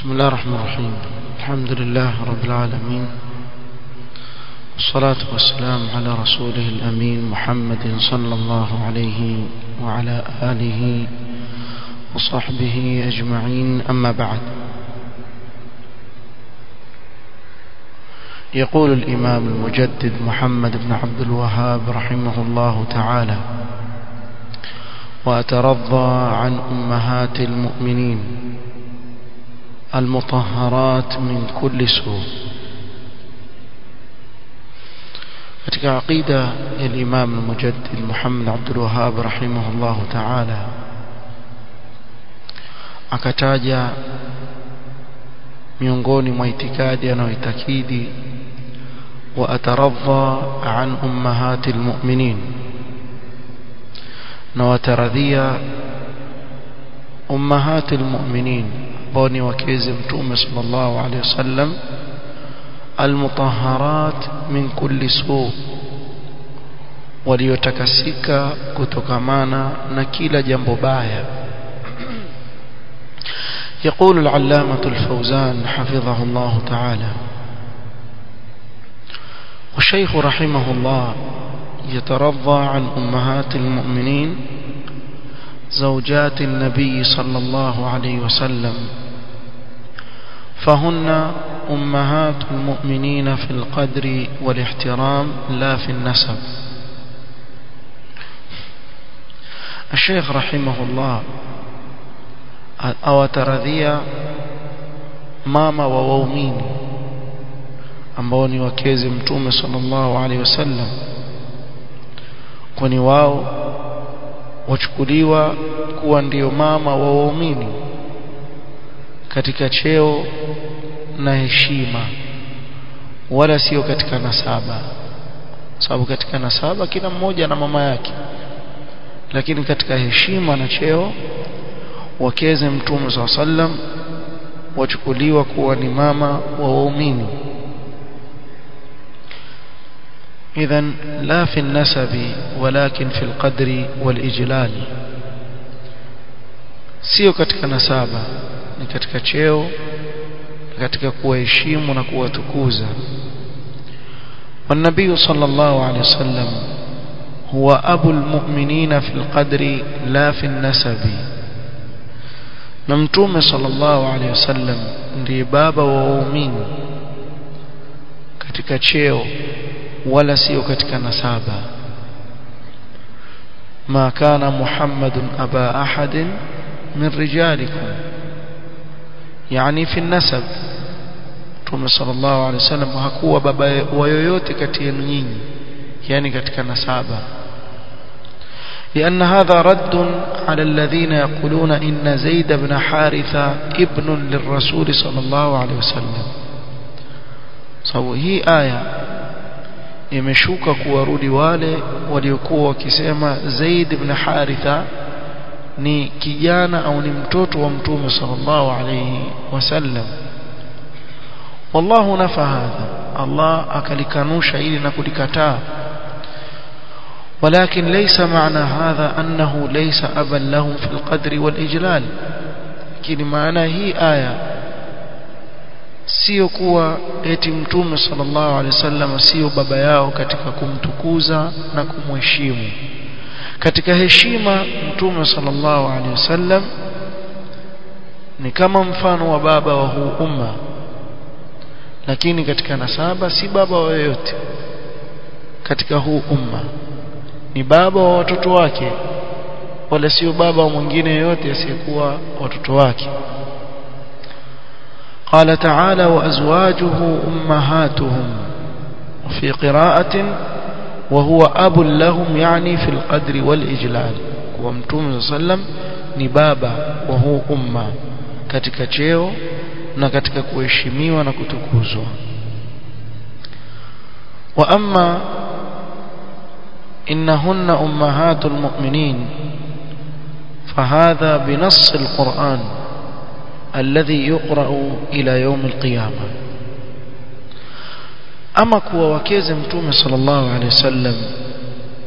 بسم الله الرحمن الرحيم الحمد لله رب العالمين والصلاة والسلام على رسوله الأمين محمد صلى الله عليه وعلى آله وصحبه أجمعين أما بعد يقول الإمام المجدد محمد بن عبد الوهاب رحمه الله تعالى وأترضى عن أمهات المؤمنين المطهرات من كل سوء katika aqida ya Imam al-Mujaddid Muhammad Abdul Wahhab rahimahullah ta'ala akataja miongoni mwa itikadi anayoitakidi wa ataradha an ummahati almu'minin na wataradhia ummahati almu'minin ambao ni wakezi mtume sallallahu alaihi wasallam almutahharat min kulli su waliotakasika kutokamana na kila jambo baya يقول العلامة الفوزان حفظه الله تعالى والشيخ رحمه الله يترضى عن أمهات المؤمنين زوجات النبي صلى الله عليه وسلم فهن أمهات المؤمنين في القدر والاحترام لا في النسب الشيخ رحمه الله awataradhia mama wa waumini ambao ni wakezi mtume sallallahu alaihi wasallam kwani wao wachukuliwa kuwa ndio mama wa waumini katika cheo na heshima wala sio katika nasaba sababu katika nasaba kila mmoja na mama yake lakini katika heshima na cheo wakeze mtume SAW sallam wachukuliwa kuwa ni mama wa waumini idhan la fi nasabi walakin fi alqadri walijlal sio katika nasaba ni katika cheo katika kuwaheshimu na kuwatukuza والنبي صلى الله عليه وسلم هو أبو المؤمنين في القدر لا في النسب na mtume sallallahu alaihi wasallam ndiye baba wa waumini katika cheo wala sio katika nasaba ma kana muhammadun aba ahadin min rijalikum yani fi nasab mtume sallallahu alaihi wasallam hakuwa baba wa yoyote kati yenu nyinyi yani katika nasaba لأن هذا رد على الذين يقولون إن زيد بن حارثة ابن للرسول صلى الله عليه وسلم sababu hii aya imeshuka kuwarudi wale waliokuwa wakisema Zaid ibn Haritha ni kijana au ni mtoto wa mtume sallallahu alayhi wasallam wallahu nafa hadha Allah akalikanusha ili na kulikataa ولكن ليس معنى هذا أنه ليس أبا لهم في القدر والإجلال lakini maana hii aya sio kuwa eti mtume sallallahu alaihi wasallam sio baba yao katika kumtukuza na kumheshimu katika heshima mtume sallallahu alaihi wasallam ni kama mfano wa baba wa huu umma lakini katika nasaba si baba wa yoyote katika huu umma ni baba wa watoto wake wala sio baba wa mwingine yote asiyekuwa watoto wake قال تعالى وأزواجه أمهاتهم وفي قراءة وهو أب لهم يعني في القدر والإجلال ومتوم صلى الله عليه وسلم نبابا وهو أمة katika cheo na katika kuheshimiwa na kutukuzwa wa amma إنهن أمهات المؤمنين فهذا بنص القرآن الذي يقرأ إلى يوم القيامة أما كوا وكيز متوم صلى الله عليه وسلم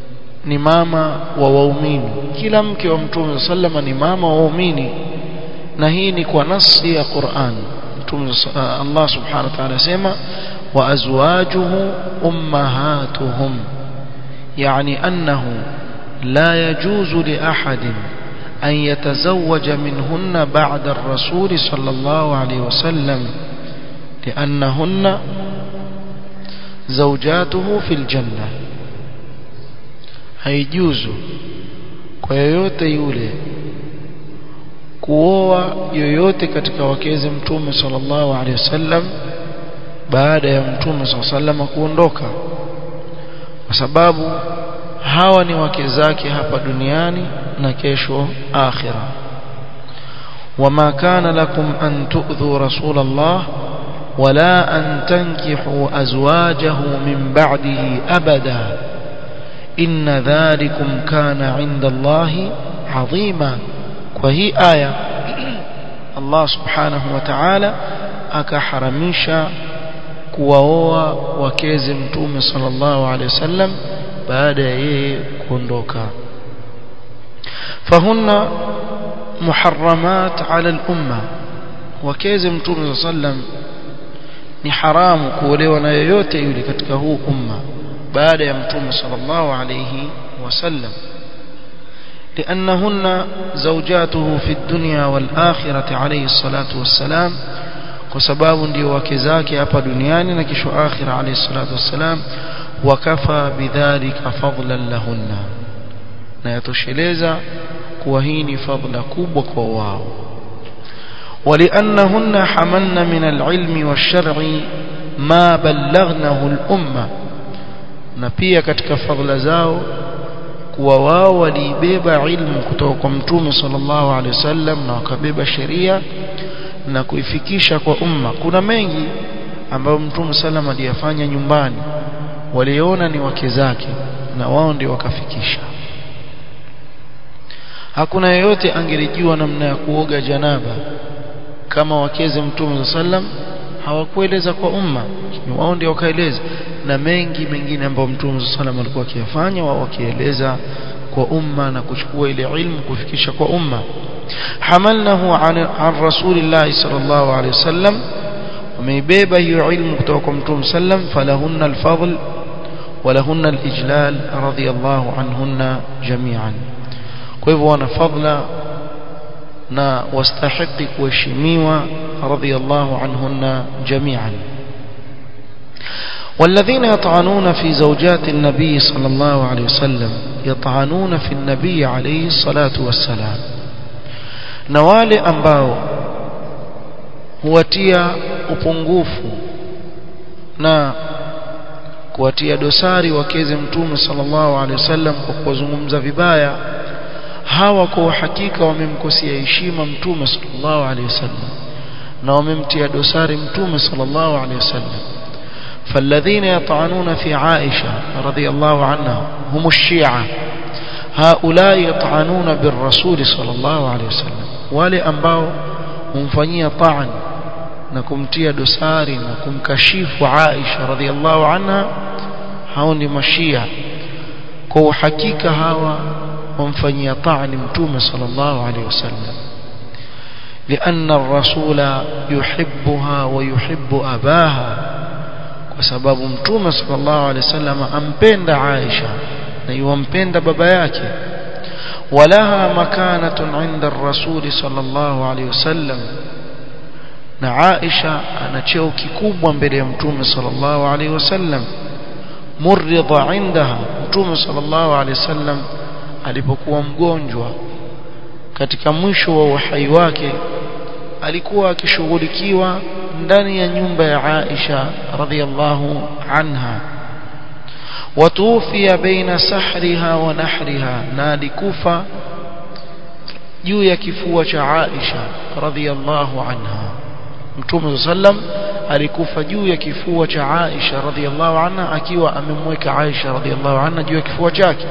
ni mama wa waumini kila mke wa mtume sallama ni mama wa waumini na hii ni kwa nasi ya Qur'an Allah subhanahu wa ta'ala sema wa azwajuhu ummahatuhum يعني أنه لا يجوز لأحد أن يتزوج منهن بعد الرسول صلى الله عليه وسلم لأنهن زوجاته في الجنة haijuzu kwa yoyote yule kuoa yoyote katika wakeze mtume sallallahu alaihi wasallam baada ya mtume sallallahu alaihi wasallam kuondoka kwa sababu hawa ni wake zake hapa duniani na kesho akhira wama kana lakum an tu'dhu rasul Allah wala an tankihu azwajahu min ba'dihi abada inna dhalikum kana 'inda Allah 'azima kwa hii aya Allah subhanahu wa ta'ala akaharamisha kuwaoa wakeze mtume sallallahu alaihi wasallam baada ya yeye kuondoka fahunna muharramat ala al-umma wakeze mtume sallam ni haramu kuolewa na yoyote yule katika huu umma baada ya mtume sallallahu alayhi wasallam لأنهن زوجاته في الدنيا والآخرة عليه الصلاة والسلام وسباب ndio wake zake hapa duniani na kesho akhira alayhi salatu wassalam wakafa bidhalika fadlan lahunna na yatosheleza kuwa hii ni fadla kubwa kwa wao ولأنهن حملن من العلم والشرع ما بلغنه الأمة na pia katika fadhila zao kuwa wao waliibeba ilmu kutoka kwa mtume sallallahu alaihi wasallam na wakabeba sheria na kuifikisha kwa umma kuna mengi ambayo mtume sallam aliyafanya nyumbani waliona ni wake zake na wao ndio wakafikisha hakuna yeyote angelijua namna ya kuoga janaba kama wakeze mtume sallam hawakueleza kwa umma ni wao ndio wakaeleza na mengi mengine ambayo mtume sallam alikuwa akiyafanya wao wakieleza kwa umma na kuchukua ile ilmu kufikisha kwa umma hamalnahu an, an rasulillahi sallallahu alaihi wasallam wameibeba hiyo ilmu kutoka kwa mtume sallam falahunna alfadl ولهن الإجلال رضي الله عنهن جميعا kwa hivyo wana fadla na wastahiki kuheshimiwa radhiyallahu anhunna jami'an والذين يطعنون في زوجات النبي صلى الله عليه وسلم يطعنون في النبي عليه الصلاة والسلام نوالي ambao huwatia upungufu na kuwatia dosari wakeze mtume sallallahu alaihi wasallam kwa kuwazungumza vibaya hawa kwa uhakika wamemkosea heshima mtume sallallahu alaihi wasallam na wamemtia dosari mtume sallallahu alaihi wasallam فالذين يطعنون في عائشة رضي الله عنها هم الشيعة هؤلاء يطعنون بالرسول صلى الله عليه وسلم wale ambao humfanyia ta'an na kumtia dosari na kumkashifu Aisha radhiallahu anha hao ni mashia kwa uhakika hawa wamfanyia ta'ani mtume sallallahu alaihi wasallam لأن الرسول يحبها ويحب أباها وسبب متوم صلى الله عليه وسلم أمبند عائشة نيومبند بابا yake ولها مكانة عند الرسول صلى الله عليه وسلم na Aisha ana cheo kikubwa mbele ya Mtume sallallahu alaihi wasallam murridha indaha Mtume sallallahu alaihi wasallam alipokuwa mgonjwa katika mwisho wa uhai wake alikuwa akishughulikiwa ndani ya nyumba ya Aisha radhiallahu anha watuufia baina sahriha wa nahriha na alikufa juu ya kifua cha Aisha radhiallahu anha Mtume sallam alikufa juu ya kifua cha Aisha radhiallahu anha akiwa amemweka Aisha radhiallahu anha juu ya kifua chake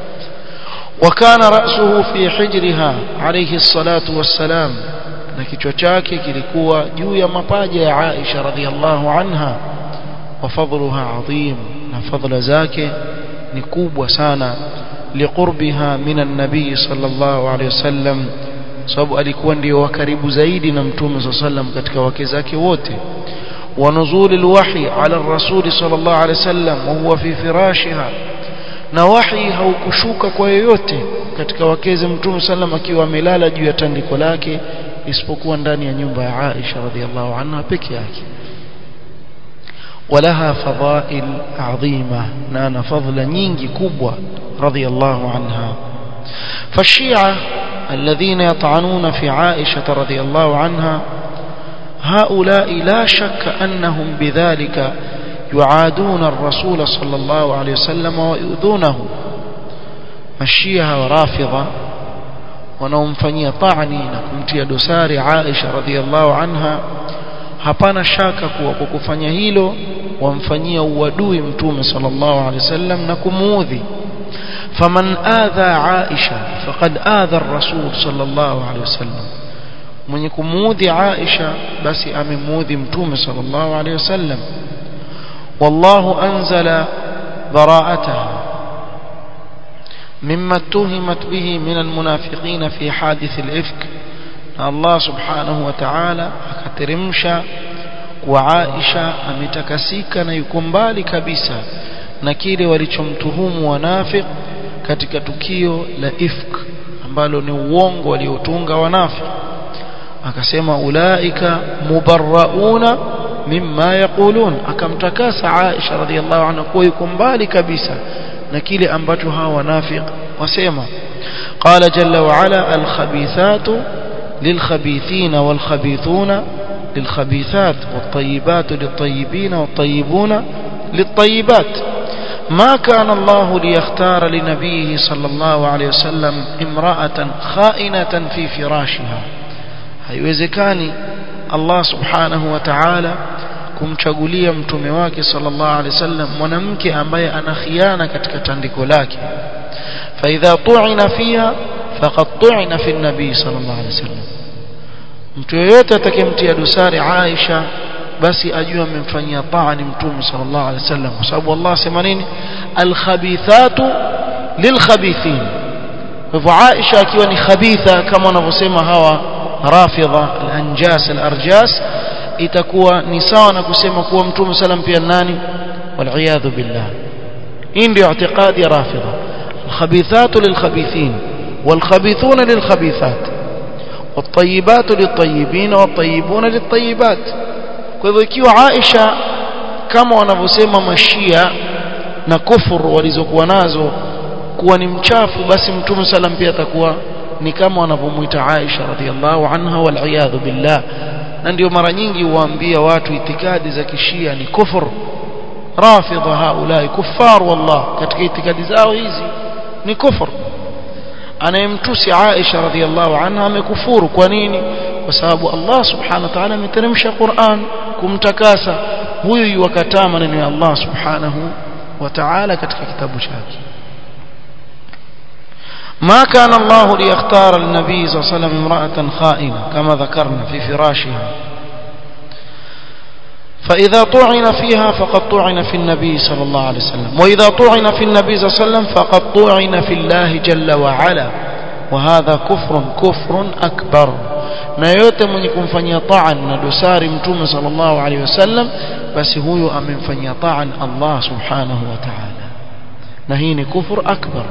وكان رأسه في حجرها عليه الصلاة والسلام na kichwa chake kilikuwa juu ya mapaja ya Aisha radhiallahu anha wa fadluha adhim na fadla zake ni kubwa sana liqurbiha min an-nabiy sallallahu alayhi wasallam sababu alikuwa ndio wa karibu zaidi na mtume sallam katika wake zake wote ونزول الوحي على الرسول صلى الله عليه وسلم وهو في فراشها na wahi haukushuka kwa yoyote katika wakeze mtume sallam akiwa amelala juu ya tandiko lake isipokuwa ndani ya nyumba ya Aisha radhiallahu anha peke yake ولها فضائل عظيمة نانا فضل نينجي كبوة رضي الله عنها فالشيعة الذين يطعنون في عائشة رضي الله عنها هؤلاء لا شك أنهم بذلك يعادون الرسول صلى الله عليه وسلم ويؤذونه الشيعة ورافضة wanaomfanyia ta'ni na kumtia dosari Aisha radhiallahu anha hapana shaka kuwa kwa kufanya hilo wamfanyia uadui mtume sallallahu alaihi wasallam na kumuudhi faman adha Aisha faqad adha ar-rasul sallallahu alaihi wasallam mwenye kumuudhi Aisha basi amemuudhi mtume sallallahu alaihi wasallam wallahu anzala bara'ataha مما اتهمت به من المنافقين في حادث الإفك الله سبحانه وتعالى akateremsha kwa Aisha ametakasika na yuko mbali kabisa na kile walichomtuhumu wanafiq katika tukio la ifk ambalo ni uongo waliotunga wanafiq akasema ulaika mubarrauna mimma yaqulun akamtakasa Aisha radhiallahu anha kuwa yuko mbali kabisa na kile ambacho hawa wanafiq wasema qala jalla wa ala alkhabithatu lilkhabithina walkhabithuna للخبيثات والطيبات للطيبين والطيبون للطيبات ما كان الله ليختار لنبيه صلى الله عليه وسلم امرأة خائنة في فراشها haiwezekani Allah subhanahu wa ta'ala kumchagulia mtume wake sallallahu alaihi wasallam mwanamke ambaye ana khiana katika tandiko lake fa idha tu'ina fiha faqad tu'ina fi an-nabi sallallahu alaihi wasallam mtu yeyote atakayemtia dosari Aisha basi ajue amemfanyia taani mtume sallallahu alaihi wasallam kwa sababu Allah sema nini al-khabithatu lil-khabithin kwa hivyo Aisha akiwa ni khabitha kama wanavyosema hawa rafidha al-anjas al-arjas itakuwa ni sawa na kusema kuwa mtume sallam pia nani waliyadhu billah hii ndio i'tiqadi ya rafidha الخبيثات للخبيثين والخبيثون للخبيثات والطيبات للطيبين والطيبون للطيبات kwa hivyo ikiwa Aisha kama wanavyosema mashia na kufuru walizokuwa nazo kuwa ni mchafu basi mtume sallam pia atakuwa ni kama wanavyomuita Aisha radhiallahu anha wal billah na ndio mara nyingi huambia watu itikadi za kishia ni kufur rafidha haulai kuffar wallah katika itikadi zao hizi ni kufur anayemtusi Aisha radhiallahu anha amekufuru kwa nini kwa sababu Allah subhanahu wa ta'ala ameteremsha Qur'an kumtakasa huyu yuwakataa maneno ya Allah subhanahu wa ta'ala katika kitabu chake ما كان الله ليختار النبي صلى الله عليه وسلم امرأة خائنة كما ذكرنا في فراشها فإذا طعن فيها فقد طعن في النبي صلى الله عليه وسلم وإذا طعن في النبي صلى الله عليه وسلم فقد طعن في الله جل وعلا وهذا كفر كفر أكبر na yote mwenye kumfanyia taan na dosari mtume sallallahu alaihi wasallam basi huyo amemfanyia taan Allah subhanahu wa ta'ala na hii ni kufur akbar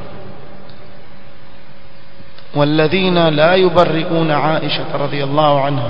والذين لا يبرئون عائشة رضي الله عنها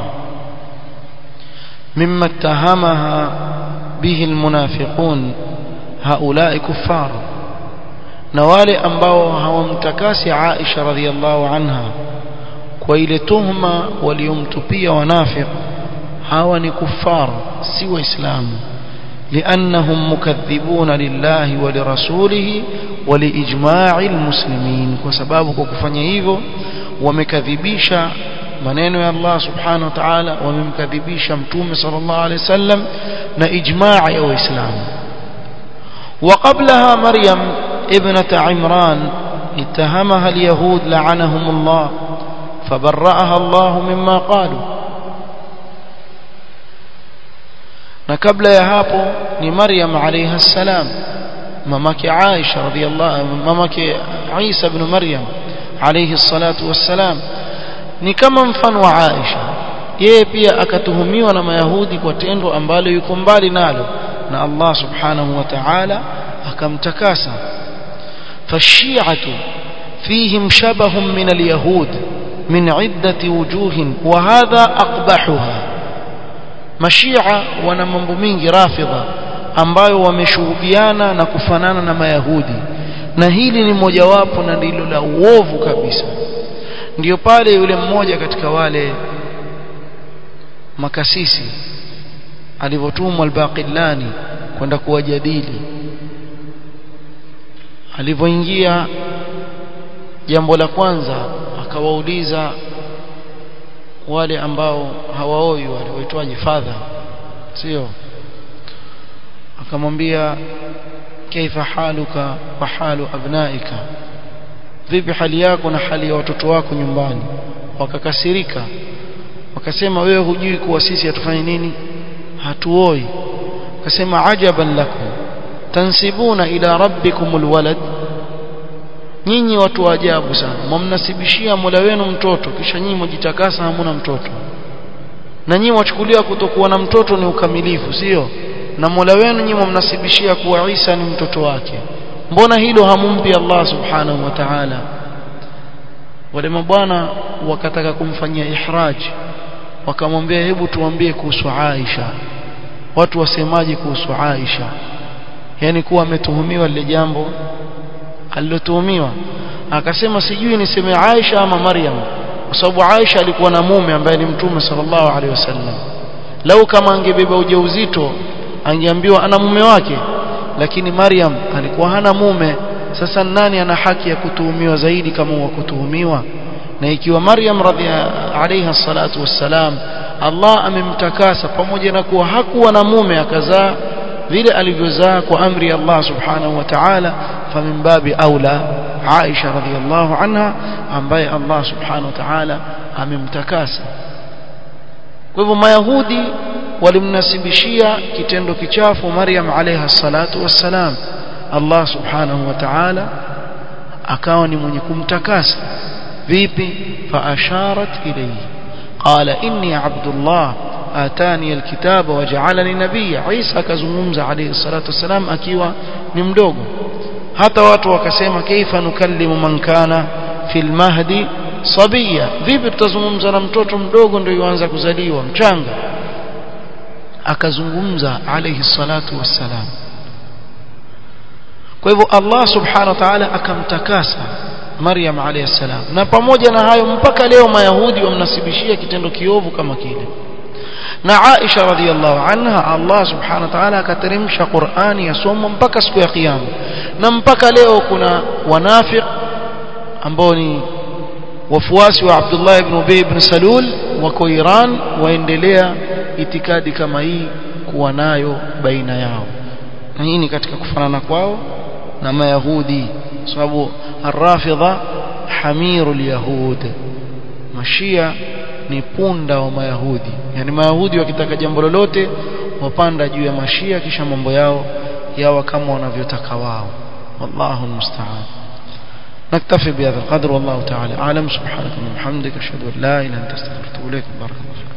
مما اتهمها به المنافقون هؤلاء كفار نوالي أنباو هومتكاسي عائشة رضي الله عنها وإلى تهمة وليمتبي ونافق هاوني كفار سوى إسلام لأنهم مكذبون لله ولرسوله ولإجماع المسلمين وسبابك كفanya hivyo wamekadhibisha maneno ya Allah subhanahu wa ta'ala wamemkadhibisha mtume sallallahu alayhi wasallam na ijmaa ya waislamu وقبلها مريم ابنة عمران اتهمها اليهود لعنهم الله فبرأها الله مما قالوا na kabla ya hapo ni Maryam alayha salam mamake Aisha radhiyallahu mamake Isa ibn Maryam alayhi salatu wassalam ni kama mfano wa Aisha yeye pia akatuhumiwa na mayahudi kwa tendo ambalo yuko mbali nalo na Allah subhanahu wa ta'ala akamtakasa fashi'atu fihim shabahun min alyahud min iddati wujuhin wa hadha aqbahuha mashia wana mambo mingi rafidha ambayo wameshuhudiana na kufanana na mayahudi na hili ni mojawapo na ndilo la uovu kabisa ndiyo pale yule mmoja katika wale makasisi alivyotumwa albaqillani kwenda kuwajadili alivyoingia jambo la kwanza akawauliza wale ambao hawaoi wale waitwaje fadha sio akamwambia kaifa haluka wa halu abnaika vipi hali yako na hali ya watoto wako nyumbani wakakasirika wakasema wewe hujui kuwa sisi hatufanye nini hatuoi akasema ajaban lakum tansibuna ila rabbikumul walad nyinyi watu wa ajabu sana mwamnasibishia Mola wenu mtoto kisha nyinyi mjitakasa hamuna mtoto na nyinyi wachukulia kutokuwa na mtoto ni ukamilifu sio na Mola wenu nyinyi mwamnasibishia kuwa Isa ni mtoto wake mbona hilo hamumpi Allah subhanahu wa ta'ala wale mabwana wakataka kumfanyia ihraj wakamwambia hebu tuambie kuhusu Aisha watu wasemaje kuhusu Aisha yani kuwa ametuhumiwa lile jambo alilotuhumiwa akasema sijui niseme Aisha ama Maryam kwa sababu Aisha alikuwa na mume ambaye ni mtume sallallahu alaihi wasallam lau kama angebeba ujauzito angeambiwa ana mume wake lakini Maryam alikuwa hana mume sasa nani ana haki ya kutuhumiwa zaidi kama wa kutuhumiwa na ikiwa Maryam radhiya salatu wassalam Allah amemtakasa pamoja na kuwa hakuwa na mume akazaa vile alivyozaa kwa amri ya Allah subhanahu wa ta'ala famin babi aula Aisha radhiyallahu anha ambaye Allah subhanahu wa ta'ala amemtakasa kwa hivyo mayahudi walimnasibishia kitendo kichafu Maryam alayha salatu wassalam Allah subhanahu wa ta'ala akawa ni mwenye kumtakasa vipi fa asharat ilayhi qala inni abdullah atani alkitaba waja'alani nabiyya Isa akazungumza alayhi salatu wassalam akiwa ni mdogo hata watu wakasema kaifa nukallimu man kana fil mahdi sabiya vipi tutazungumza na mtoto mdogo ndio yuanza kuzaliwa mchanga akazungumza alayhi salatu wassalam kwa hivyo Allah subhanahu wa ta'ala akamtakasa Maryam alayhi salam na pamoja na hayo mpaka leo mayahudi wamnasibishia kitendo kiovu kama kile na Aisha radhiallahu anha Allah subhanahu wa ta'ala akateremsha Qur'ani yasomwa mpaka siku ya kiyama na mpaka leo kuna wanafiq ambao ni wafuasi wa Abdullah ibn Ubay ibn Salul wako Iran waendelea itikadi kama hii kuwa nayo baina yao na hii ni katika kufanana kwao na mayahudi sababu arrafidha hamirul yahud mashia ni punda wa mayahudi yani mayahudi wakitaka jambo lolote wapanda juu ya mashia kisha mambo yao yawa kama wanavyotaka wao wallahu almusta'an نكتفي بهذا القدر والله تعالى أعلم سبحانك اللهم وبحمدك أشهد أن لا إله إلا أنت أستغفرك وأتوب إليك بارك الله فيك